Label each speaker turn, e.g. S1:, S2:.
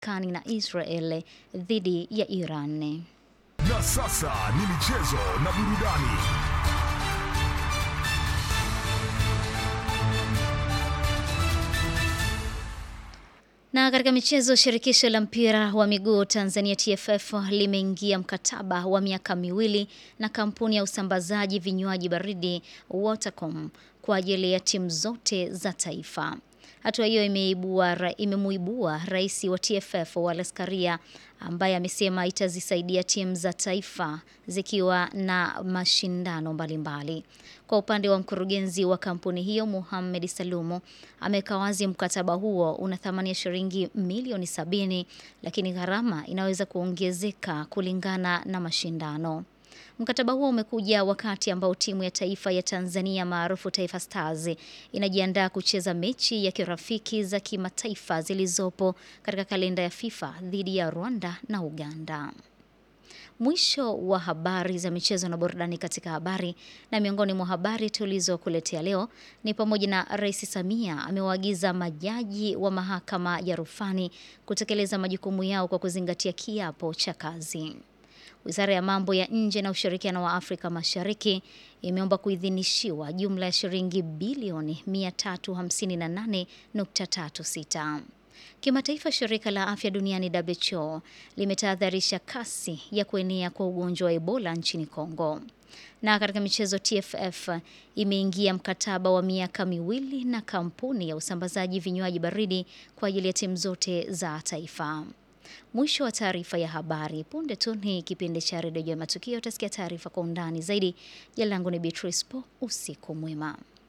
S1: Marekani na Israel dhidi ya Iran.
S2: Na sasa ni michezo na burudani.
S1: Na katika michezo, shirikisho la mpira wa miguu Tanzania TFF limeingia mkataba wa miaka miwili na kampuni ya usambazaji vinywaji baridi Watercom kwa ajili ya timu zote za taifa. Hatua hiyo imeibua imemuibua rais wa TFF Wallace Karia ambaye amesema itazisaidia timu za taifa zikiwa na mashindano mbalimbali. Kwa upande wa mkurugenzi wa kampuni hiyo Mohamed Salumu ameweka wazi mkataba huo una thamani ya shilingi milioni sabini, lakini gharama inaweza kuongezeka kulingana na mashindano. Mkataba huo umekuja wakati ambao timu ya taifa ya Tanzania maarufu Taifa Stars inajiandaa kucheza mechi ya kirafiki za kimataifa zilizopo katika kalenda ya FIFA dhidi ya Rwanda na Uganda. Mwisho wa habari za michezo na burudani katika habari. Na miongoni mwa habari tulizokuletea leo ni pamoja na Rais Samia amewaagiza majaji wa mahakama ya rufani kutekeleza majukumu yao kwa kuzingatia kiapo cha kazi. Wizara ya mambo ya nje na ushirikiano wa Afrika Mashariki imeomba kuidhinishiwa jumla ya shilingi bilioni 358.36. Kimataifa, shirika la afya duniani WHO limetahadharisha kasi ya kuenea kwa ugonjwa wa Ebola nchini Kongo. Na katika michezo, TFF imeingia mkataba wa miaka miwili na kampuni ya usambazaji vinywaji baridi kwa ajili ya timu zote za taifa. Mwisho wa taarifa ya habari. Punde tu ni kipindi cha redio ya matukio, utasikia taarifa kwa undani zaidi. Jina langu ni Beatrice Po. Usiku mwema.